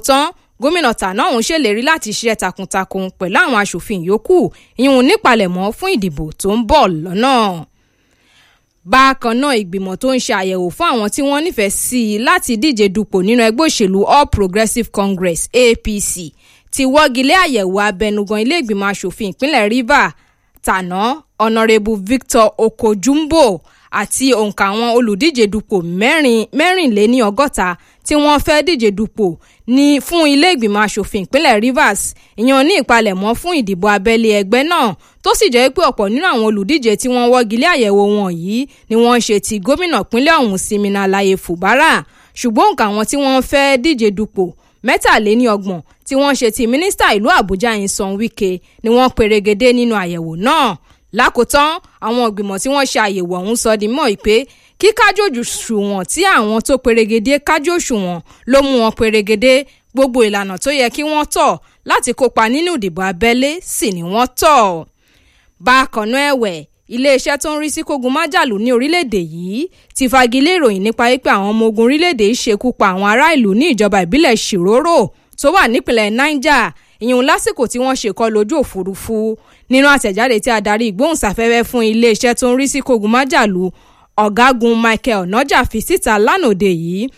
lákòótán gómìnà tàná ọ̀hún ṣèlérí láti ṣiṣẹ́ takuntakun pẹ̀lú àwọn aṣòfin yòókù ìhun nípalẹ̀mọ́ fún ìdìbò tó ń bọ̀ lọ́nà. bákan náà ìgbìmọ̀ tó ń ṣe àyẹ̀wò fún àwọn tí wọ́n nífẹ̀ẹ́ sí i láti díje dupò nínú ẹgbẹ́ òṣèlú all progressives congress apc ti wọ́gilé àyẹ̀wò abẹnugan ilé ìgbìmọ̀ aṣòfin ìpínlẹ̀ rivers tàná ọ̀nàrẹ́bù victor okojumbo àti òǹkà àwọn olùdíje dupò mẹ́rìnléní ọgọ́ta tí wọ́n fẹ́ díje dupò ní fún ilé ìgbìmọ̀ asòfin ìpínlẹ̀ rivers ìyẹn ní ìpalẹ̀mọ́ fún ìdìbò abẹ́lé ẹgbẹ́ náà tó sì jẹ́ pé ọ̀pọ̀ nínú àwọn olùdíje tí wọ́n wọ́gilé àyẹ̀wò wọn yìí ni wọ́n ń ṣe ti gómìnà ìpínlẹ̀ ọ̀hún simina alaye fubara ṣùgbọ́n òǹkà àwọn tí wọ́n fẹ́ díje dupò mẹ́tàléní ọgbọ̀n tí wọ́n ṣe ti mínísítà ìlú àbújá ìsan wike ni wọ́n perégedé nínú àyẹ̀wò náà lákòótán àwọn ìgbìmọ̀ tí wọ́n ṣe àyẹ̀wò ọ̀hún sọ di mọ́ pé kíkájòjù ṣùwọ̀n tí àwọn tó perégedé kájò ṣùwọ̀n ló mú wọn perégedé gbogbo ìlànà tó yẹ kí wọ́n tọ̀ láti kópa nínú ìdìbò abẹ́lé sì ni wọ́n tọ̀. bákan náà ẹ̀wẹ̀ iléeṣẹ́ tó ń rí sí kógun májàlú ní orílẹ̀-èdè yìí ti fagilé ìròyìn nípa pé àwọn ọmọ ogun orílẹ̀-èdè yìí ṣekú pa àwọn ará ìlú ní ìjọba ìbílẹ̀ ṣìrórò tó wà nípìnlẹ̀ niger ìyẹn lásìkò tí wọ́n ṣèkọ́ lójú òfurufú nínú àtẹ̀jáde tí adarí ìgbóhùnsáfẹ́fẹ́ fún iléeṣẹ́ tó ń rí sí kogun májàlú ọ̀gágun michael onaja fi síta lánàá yìí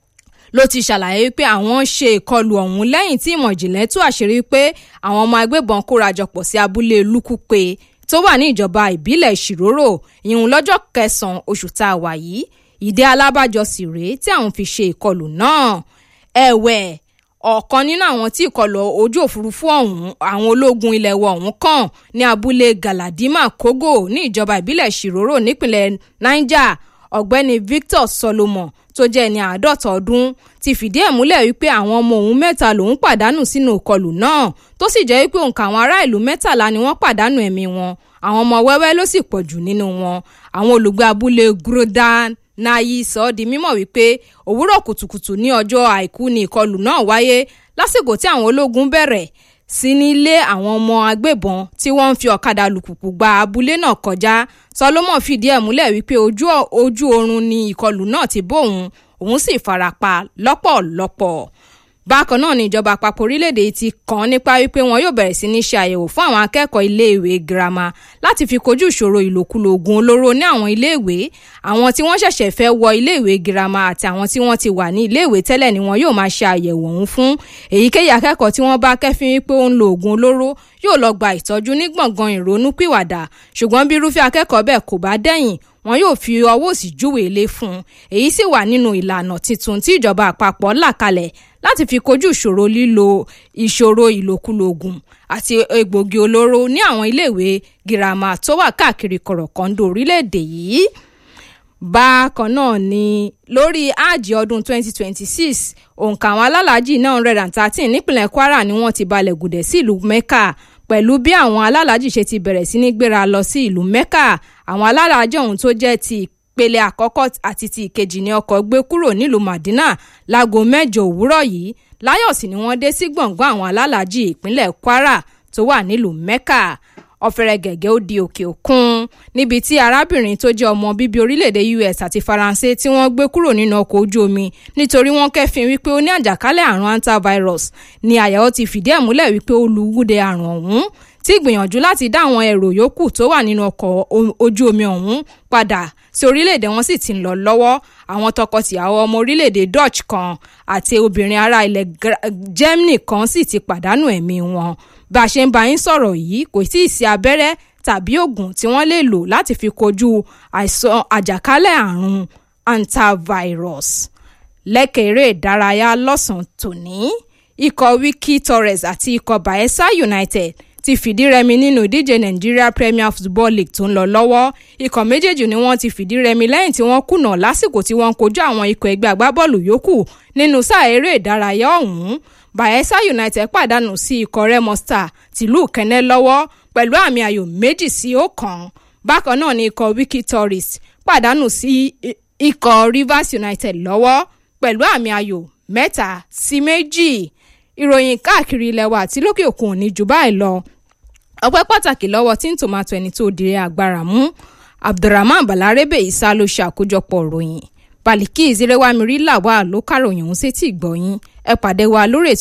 ló ti ṣàlàyé pé àwọn ṣe ìkọlù ọ̀hún lẹ́yìn tí ìmọ̀ ìjìnlẹ̀ tú àṣírí pé àwọn ọmọ agbébọn kórajọpọ̀ sí abúlé lukupe tó wà ní ìjọba ìbílẹ̀ ìṣìrórò ìhun lọ́jọ́ kẹsàn-án oṣù tá a wà yìí ìdí alábàjọ sì rèé tí àwọn fi ṣe ìkọlù náà ẹ̀wẹ̀ ọ̀kan nínú àwọn tí ìkọlù ojú òfurufú ọ̀hún àwọn ológun ilẹ̀ wọ̀ ọ̀hún kàn ní abúlé galadima kogo ní ìjọba ìbílẹ̀ ṣìrórò nípìnlẹ̀ niger ọ̀gbẹ́ni victor solomon tó jẹ́ ẹni àádọ́ta ọdún ti fìdí ẹ̀ múlẹ̀ wípé àwọn ọmọ òun mẹ́ta lòún pàdánù sínú ìkọlù náà tó sì jẹ́ wípé òǹkà àwọn ará ìlú mẹ́tàlá ni wọ́n pàdánù ẹ̀mí wọn àwọn ọmọ wẹ́wẹ́ ló sì pọ̀ jù nínú wọn àwọn olùgbé abúlé grodan nayi sọ ọ́ di mímọ̀ wípé òwúrọ̀ kùtùkùtù ní ọjọ́ àìkú ni ìkọlù náà wáyé lásìkò tí àwọn ológun bẹ̀rẹ̀ sí ní lé àwọn ọmọ agbébọn tí wọ́n ń fi ọ̀kadà lùkùkù gba abúlé náà kọjá solomon fìdí ẹ̀ múlẹ̀ wípé ojú ojú oorun ni ìkọlù náà ti bóun òun sì farapa lọ́pọ̀lọpọ̀ bákan náà ni ìjọba àpapọ̀ orílẹ̀-èdè ti kàn nípa wípé wọn yóò bẹ̀rẹ̀ sí ní ṣe àyẹ̀wò fún àwọn akẹ́kọ̀ọ́ iléèwé girama láti fi kojú ìṣòro ìlòkulò oògùn olóró ní àwọn iléèwé àwọn tí wọ́n ṣẹ̀ṣẹ̀ fẹ́ wọ iléèwé girama àti àwọn tí wọ́n ti wà ní iléèwé tẹ́lẹ̀ ni wọn yóò máa ṣe àyẹ̀wò ọ̀hún fún èyíkéyìí akẹ́kọ̀ọ́ tí wọ́n bá kẹ́fín wípé ó ń lo oògùn olóró yóò lọ gba ìtọ́jú ní gbọ̀ngàn ìrònúpìwàdà ṣùgbọ́n bí irúfẹ́ akẹ́kọ̀ọ́ bẹ́ẹ̀ kò bá dẹ̀yìn wọn yóò fi ọwọ́ òsì júwèé lé fún un èyí sì wà nínú ìlànà tuntun tí ìjọba àpapọ̀ là kalẹ̀ láti fi kojú ìṣòro lílo ìṣòro ìlòkulò oògùn àti egbògi olóró ní àwọn iléèwé girama tó wà káàkiri kọ̀rọ̀kọ́ńdò orílẹ̀-èdè yìí bákan náà ni lórí áàjì ọdún 2026 òǹkà àwọn alálàájì náà hundred and thirteen nípìnlẹ̀ kwara ni wọ́n ti balẹ̀ gùdẹ̀ sí ìlú mecca pẹ̀lú bí àwọn alálàájì ṣe ti bẹ̀rẹ̀ sí ní gbéra lọ sí ìlú mecca àwọn alálàájì ọ̀hún tó jẹ́ ti ìpele àkọ́kọ́ àti ti ìkejì ní ọkọ̀ gbé kúrò nílùú madina láago mẹ́jọ òwúrọ̀ yìí láyọ̀ sí ni wọ́n dé sí gbọ̀ngàn àwọn alálàájì ìpínlẹ̀ kwara tó wà nílùú mecca ọ̀fẹ́rẹ́ gẹ̀gẹ́ ó di òkè òkun níbi tí arábìnrin tó jẹ́ ọmọ bíbí orílẹ̀-èdè us àti faransé tí wọ́n gbé kúrò nínú ọkọ̀ ojú omi nítorí wọ́n kẹ́fìn wípé ó ní àjàkálẹ̀ àrùn antivirus ní àyẹ̀wò ti fìdí ẹ̀ múlẹ̀ wípé ó lu wúde àrùn ọ̀hún tí gbìyànjú láti dá àwọn èrò yòókù tó wà nínú ọkọ̀ ojú omi ọ̀hún padà sí orílẹ̀-èdè wọn sì ti ń lọ lọ́wọ́ àwọn tọkọtìyàwó ọmọ orílẹ̀-èdè dutch kan àti obìnrin ará ilẹ̀ germany kan sì ti pàdánù ẹ̀mí wọn bá a ṣe ń bá yín sọ̀rọ̀ yìí kò tí ì sí abẹ́rẹ́ tàbí oògùn tí wọ́n lè lò láti fi kojú àìsàn àjàkálẹ̀ àrùn antivirus lẹ́kẹ̀ẹ́ eré ìdárayá lọ́sàn-án tòní ikọ̀ wiki torres àti ikọ̀ bayelsa united ti fìdí rẹmi nínú ìdíje nigeria premier football league tó ń lọ lọ́wọ́ ikọ̀ méjèèjì ni wọ́n ti fìdí rẹmi lẹ́yìn tí wọ́n kùnà lásìkò tí wọ́n kojú àwọn ikọ̀ ẹgbẹ́ agbábọ́ọ̀lù yòókù nínú sáà eré ìdárayá ọ̀hún bayelsa united pàdánù sí ikọ̀ remo star tìlú kẹ́nẹ́ lọ́wọ́ pẹ̀lú àmì ayò méjì sí ọ̀kan bákan náà ni ikọ̀ wiki tourist pàdánù sí ikọ̀ rivers united lọ́wọ́ pẹ̀lú àmì ayò mẹ́ta sí méjì ìròyìn káàkiri ilẹ̀ wa àti lókè òkun ò ní jù báyìí lọ ọpẹ́ pàtàkì lọ́wọ́ tí ń tòmátò ẹni tó dire agbára mú abdulrahman balarebe isa ló ṣe àkójọpọ̀ ròyìn baliki ìzírẹ́wámirí làwà ló kàròyìn ọ̀hún sétí ìgbọ̀yìn ẹ pàdé wa lórí ètò